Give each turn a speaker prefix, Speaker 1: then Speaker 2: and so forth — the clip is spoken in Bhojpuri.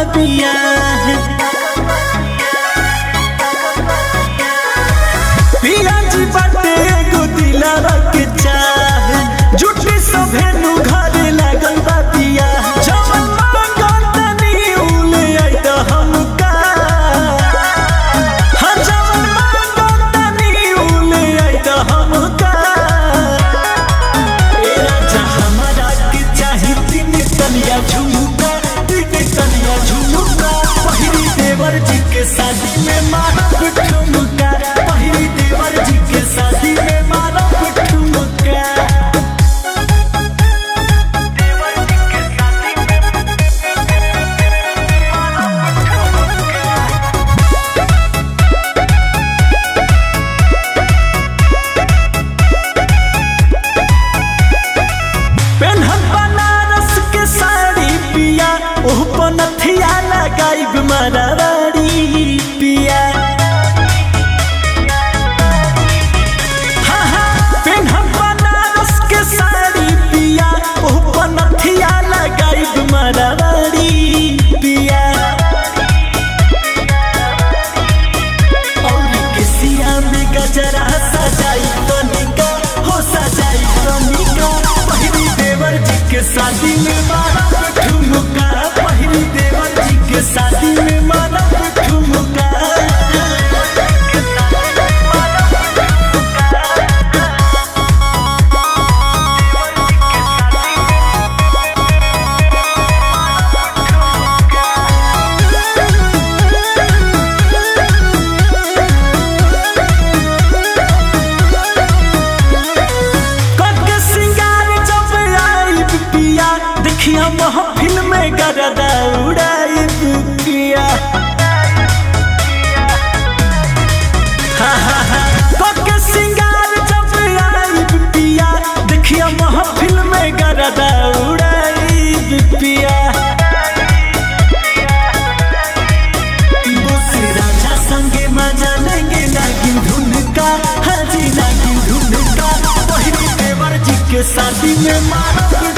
Speaker 1: बिया पिया जी बाटे एगो दिलावा के चाह जुटी सभे नु घरे लागल बा बिया जवन मांगल तनी उले आई त हमका हाँ जवन मांगल तनी उले आई त हमका ए राजा हमारा के चाही तीन तनिया झुमका तीन तनिया झुमका पहिली देवर जी के शादी में मारब ठुमका पहिली देवर जी के शादी में मारब ठुमका पेन्हत बनारस के साड़ी पिया ओह पनथिया लगाइब मरारी पिया हाँ, हाँ, पेन्हत बनारस के साड़ी पिया ओह पनथिया लगाइब मरारी पिया और किसिया में गजरा सजाई तनिका हो सजाई तनिका पहिली देवर जी के शादी में मारा ठुमका पहिली देवर जी के शादी में मारा ठुमका कके सिंगार जब आई पिया देखिया महफिल में गरदा उड़ाई पिया हाँ, हाँ, हाँ। कके सिंगार जब आई पिया देखिया महफिल में गरदा उड़ाई पिया बोसी राजा संगे मजा लेंगे नागिन धुन का हाजी नागिन धुन का पहिली देवर जी के शादी में मारब